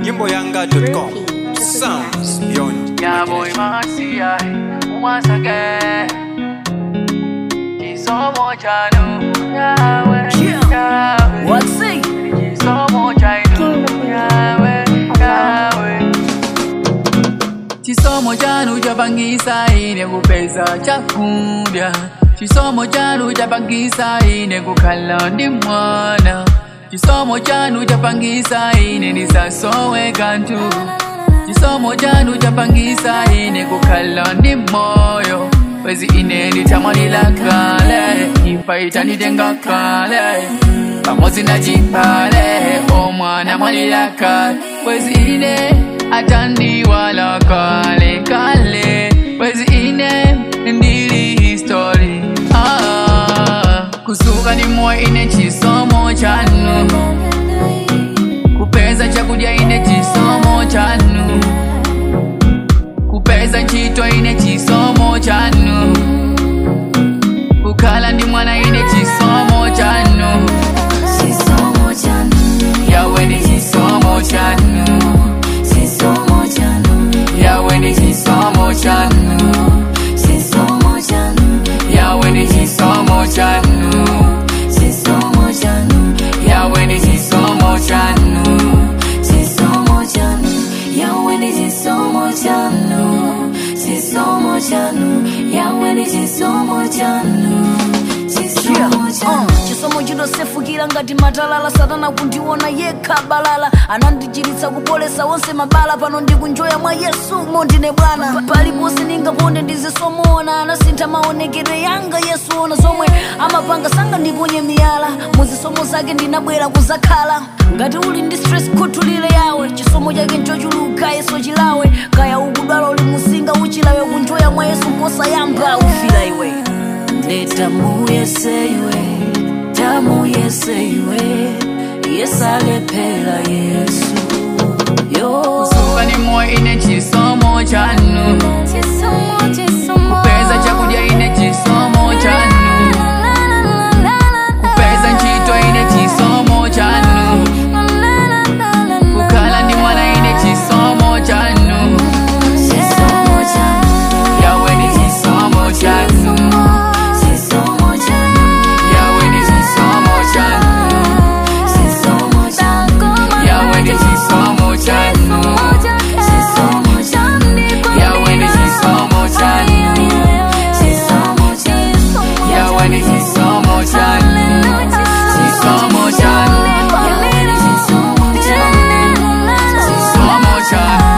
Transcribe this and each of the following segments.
nyimboyanga.com sounds beyond Yeah, boy, imagination. Marcia, once again. Kisomo chanu, Yahweh, Yahweh. What's it? Kisomo chanu, Yahweh, Yahweh. Chisomo chanu chapangisa ine kupeza chakudya chisomo chanu chapangisa ine kukhala ndi mwana chisomo chanu chapangisa ine ndisasowe kanthu chisomo chanu chapangisa ine kukhala ndi moyo bwezi ine nditamwalira kale imfa itanitenga kale pamodzi na chipale omwana mwalira kale bwezi ine atandiwala kale kale bwezi ine ndili history ah, kusuka ni moyo ine chisomo chanu kupeza chakudya ine chisomo chanu kupeza ntchito ine chisomo chanu kukhala ndi mwana ine chisomo chanu Chisomo chanu, yawe ndi chisomo chanu chisomo chanu, yawe ndi chisomo chanu chisomo chanu, yawe ndi chisomo chanu chisomo chanu, yawe ndi chisomo chanu chisomo chanu, yawe ni chisomo chanu, chisomo chanu, yawe ni chisomo chanu, chisomo chanu. chisomo chinosefukira ngati matalala satana kundiona yekha balala anandichiritsa kupoletsa onse mabala pano ndikunjoya mwa yesu mondine bwana paliponse ndingaponde ndizisomona anasintha maonekedwe yanga yesu ona zomwe amapanga sanga ndiponye miyala muzisomo zake ndinabwera kuzakhala ngati uli ndi stress khuthulire yawe chisomo chake nchochuluka yeso chilawe kaya ukudwala uli musinga uchilawe kunjoya mwa yesu nkosayamba ufira iwe ndetamuye iwe tamuye iwe yesalephera yesu yo kusuka ni moyo ine chisomo chanu kupeza chakudya ine chisomo chanu kupeza ntchito ine chisomo chanu kukhala ndi mwana ine chisomo chanu chisomo chanu yawe ndi chisomo chanu chisomo chanu yawe ndi chisomo chanu chisomo chanu yawe ndi chisomo chanu chisomo chanu yawe ndi chisomo chanu chisomo chanu yawe ndi chisomo chanu chisomo chanu yawe ni chisomo chanu chisomo chanu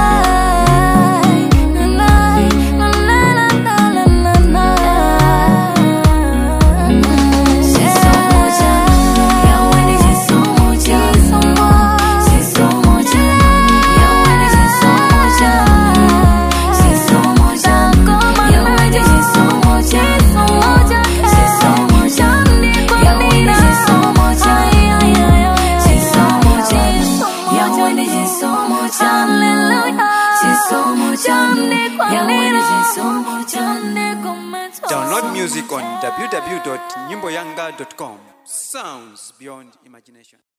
chisomo chanu yawe ni chisomo chanu chisomo chanu yawe ni chisomo chanu chisomo chanu yawe ni chisomo chanu chisomo chanu yawe ni chisomo chanu chisomo chanu yawe ni chisomo chanu chisomo chanu yawe ni chisomo chanu Download music on www.nyimboyanga.com sounds beyond imagination.